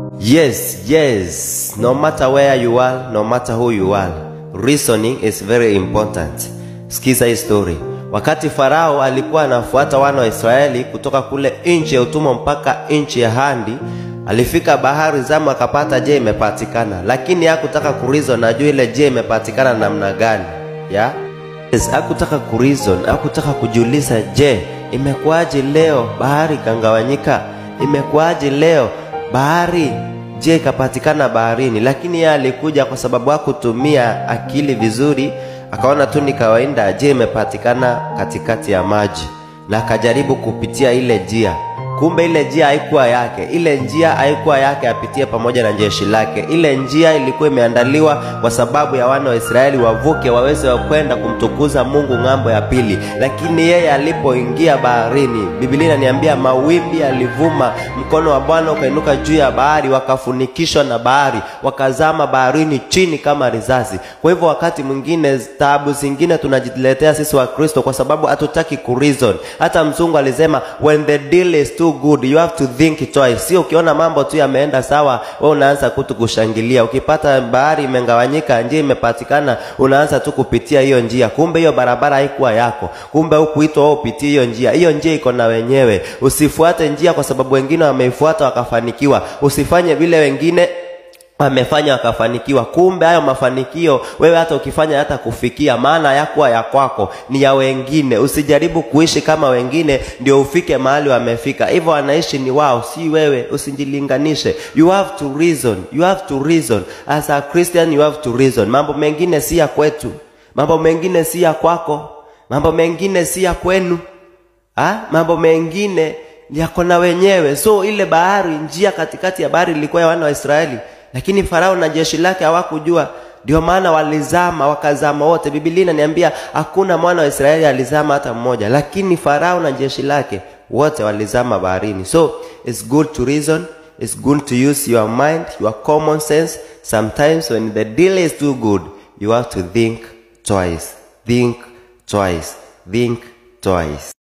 Yes, yes. No matter where you are, no matter who you are, reasoning is very important. Sikiza hii story. Wakati Farao alikuwa anafuata wana wa Israeli kutoka kule nchi ya utumwa mpaka nchi ya Handi, alifika bahari zamu akapata je imepatikana, lakini hakutaka kurizon ajue ile je imepatikana namna gani ya yes, hakutaka kurizon, hakutaka kujiuliza je imekuwaje leo bahari ikangawanyika, imekuwaje leo bahari je ikapatikana baharini. Lakini yeye alikuja kwa sababu hakutumia akili vizuri, akaona tu ni kawaida, je imepatikana katikati ya maji, na akajaribu kupitia ile njia kumbe ile njia haikuwa yake, ile njia haikuwa yake apitie pamoja na jeshi lake. Ile njia ilikuwa imeandaliwa kwa sababu ya wana wa Israeli wavuke waweze kwenda kumtukuza Mungu ng'ambo ya pili. Lakini yeye alipoingia baharini, Biblia inaniambia mawimbi yalivuma, mkono wa Bwana ukainuka juu ya bahari, wakafunikishwa na bahari, wakazama baharini chini kama risasi. Kwa hivyo wakati mwingine taabu zingine tunajiletea sisi wa Kristo kwa sababu hatutaki kureason. Hata mzungu alisema when the deal is too good you have to think twice. Sio ukiona mambo tu yameenda sawa, wewe unaanza kutu kushangilia. Ukipata bahari imegawanyika, njia imepatikana, unaanza tu kupitia hiyo njia, kumbe hiyo barabara haikuwa yako. Kumbe hukuitwa wewe upitie hiyo njia, hiyo njia iko na wenyewe. Usifuate njia kwa sababu wengine wameifuata wakafanikiwa. Usifanye vile wengine wamefanya wakafanikiwa. Kumbe hayo mafanikio wewe hata ukifanya hata kufikia, maana yakuwa ya kwako, ni ya wengine. Usijaribu kuishi kama wengine ndio ufike mahali wamefika. Hivyo wanaishi ni wao, si wewe. Usijilinganishe. You have to reason, you have to reason as a Christian, you have to reason. Mambo mengine si ya kwetu, mambo mengine si ya kwako, mambo mengine si ya kwenu ha? mambo mengine yako na wenyewe. So ile bahari, njia katikati ya bahari ilikuwa ya wana wa Israeli lakini Farao na jeshi lake hawakujua, ndio maana walizama, wakazama wote. Biblia inaniambia hakuna mwana wa Israeli alizama hata mmoja, lakini Farao na jeshi lake wote walizama baharini. So it's good to reason, it's good to use your mind, your common sense. Sometimes when the deal is too good, you have to think twice, think twice, think twice.